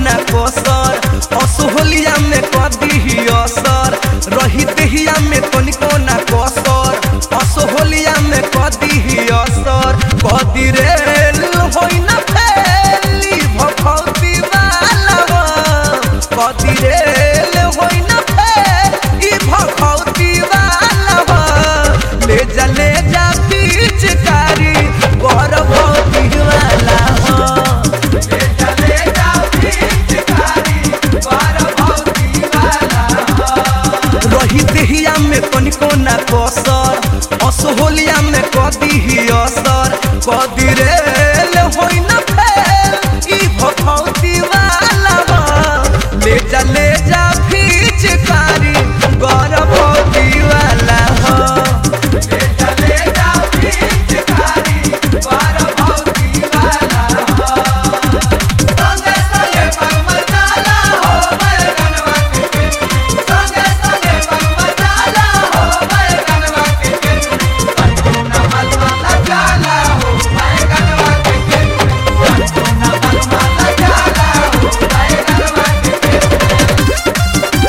ना कसर असोहलिया में कदी असर रही देहिया में तनिको ना कसर असोहलिया में कदी असर कदी रेल होई ना फैली भखौती वाला कदी रेल होई ना फैली भखौती वाला ले जा ले जा पिचकारी गर्भवती वाला ले जा ले जा पिचकारी गर्भवती वाला रही देहिया में तनिको ना कसर असोहलिया में कदी ही असर कदी रेल होई ना फैल ई भखौती वाला बा। ले जा ले जा पिचकारी गर्भवती वाला हो ले जा ले जा पिचकारी गर्भवती वाला हो संगे संगे मगमचाला हो बैगनवा के संगे संगे मगमचाला हो बैगनवा के अन्नपूर्णा मलमला जाला हो बैगनवा के अन्नपूर्णा मलमला जाला हो बैगनवा के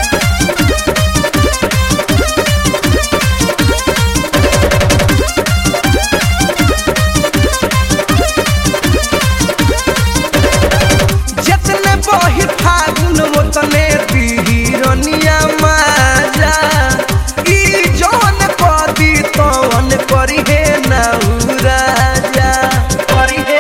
जितने बही फागुन ओतने बिहिरनिया माजा ई जौन कदी तवन करी हे नाउ राजा करी हे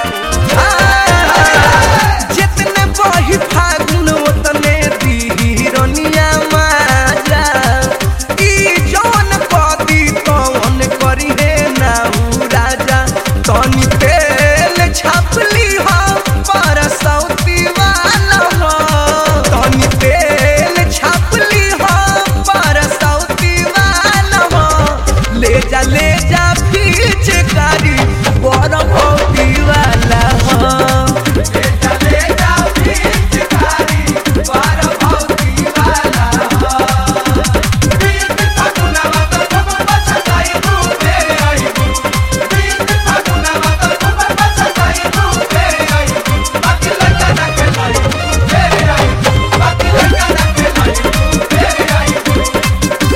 जितने बही फागुन ओतने बिहिरनिया माजा ई जौन कदी तवन करी हे नाउ राजा तनी तेल छापली हम पर सौती वाला हो तनी तेल छापली हम पर सौती वाला हो ले जा ले जा पिचकारी बड़ भौती वाला हो ले जा ले जा पिचकारी बड़ भौती वाला हो बीत फागुनवा तो खबर बचताई तू तेरे आई बीत फागुनवा तो खबर बचताई तू तेरे आई बाकी लड़का ना खेलाई तू तेरे आई बाकी लड़का ना खेलाई तू तेरे आई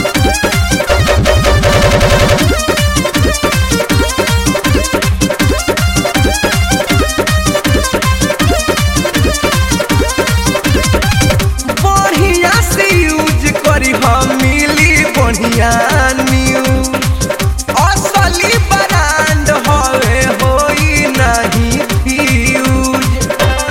बढ़िया से यूज करी हम मिली बढ़िया न्यूज असली ब्रांड हवे होई नहीं फ्यूज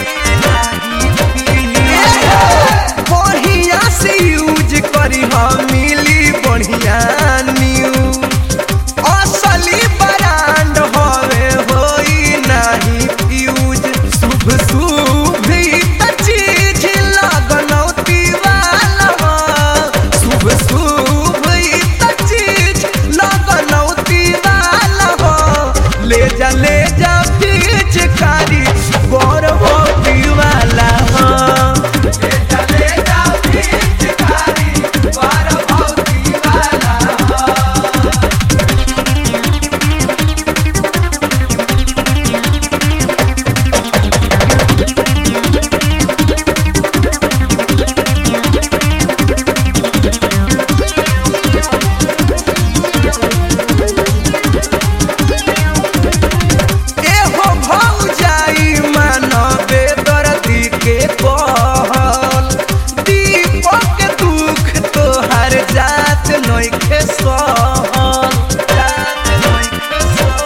बढ़िया से यूज करी हम मिली बढ़िया न्यूज असली ब्रांड हवे होई नहीं फ्यूज शुभ शुभ ही त चीज लगनौती वाला हो। शुभ शुभ ही त चीज लगनौती वाला हो। ले जा ले जा पिचकारी गर्भवती वाला हो ले जा ले जा पिचकारी गर्भवती वाला हो एहो भौजाई मानबे दर्दी के कहल दीपक दुख तोहर जात नइखे सहल जात नइखे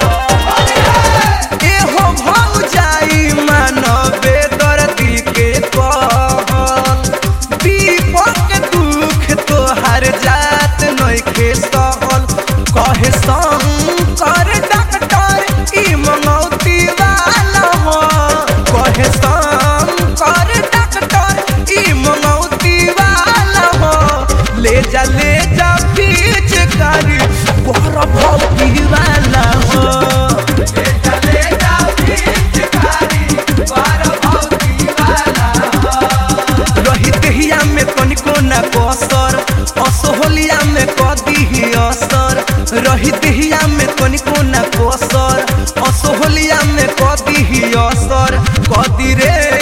सहल। एहो भौजाई मानबे दर्दी के कहल दीपक दुख तोहर जात नइखे सहल कहे शंकर डॉक्टर ई मंगौती वाला हो कहे शंकर डॉक्टर ई मंगौती वाला हो ले जा ले जा बीच करी बड़ भौती वाला हो ले जा ले जा बीच करी बड़ भौती वाला हो रही देहिया में तनिको ना कसर असोहलिया में कदी ही असर रही देहिया में तनिको ना कसर असोहलिया में कदी ही असर कदी रे